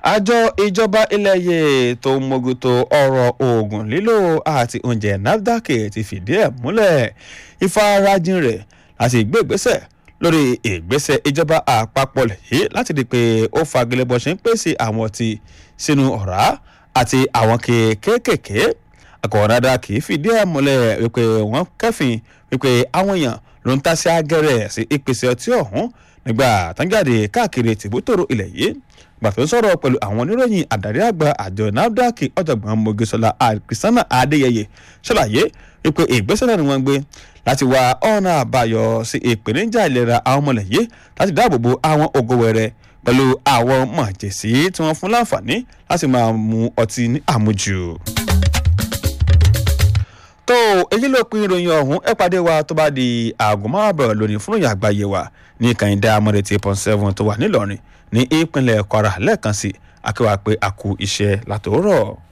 àjọ ìjọba ilẹ̀ yìí tó ń mójútó ọ̀rọ̀ oògùn lílò àti oúnjẹ nafdac ti fìdí ẹ̀ múlẹ̀ ìfarajìn rẹ̀ láti gbé ìgbésẹ̀ lórí ìgbésẹ̀ ìjọba àpapọ̀ yìí láti di pé ó fagilé bó ṣe ń pèsè àwọn ọtí sínú ọ̀rá àti àwọn kéékèèké àkọ́ọ̀dáda kì í fìdí ẹ̀ múlẹ̀ wípé wọ́n kẹ́fìn wípé àwọn èèyàn ló ń tàsí agẹ́rẹ́ sí ìpèsè ọtí ọ̀hún nígbà tánjáde káàkiri tìbútòrò ilẹ̀ yìí gbàtọ́ sọ̀rọ̀ pẹ̀lú àwọn oníròyìn àdarí àgbà àjọ nafdac ọ̀jọ̀gbọ́n mogesola kristiana adéyẹyẹ ṣàlàyé wípé ìgbésẹ̀ náà ni wọ́n gbé láti wá ọ̀nà àbáyọ sí ìpèníjà ìlera àwọn ọmọlẹ̀ yìí láti dáàbò bo àwọn ògo wẹrẹ pẹ̀lú àwọn mọ̀jẹ̀sí tí wọ́n fún láǹfààní láti máa mu ọtí ní àmujù tó èyí ló pin ìròyìn ọ̀hún ẹ pàdé wa tó bá di aago márùn bẹ̀rẹ̀ lónìí fún ìròyìn àgbáyé wa ní kàyíndé amọ̀rẹ̀ tí point seven tó wà nílọrin ní ìpínlẹ̀ kwara lẹ́ẹ̀kan sí akéwà pé a kú iṣẹ́ látòórọ̀.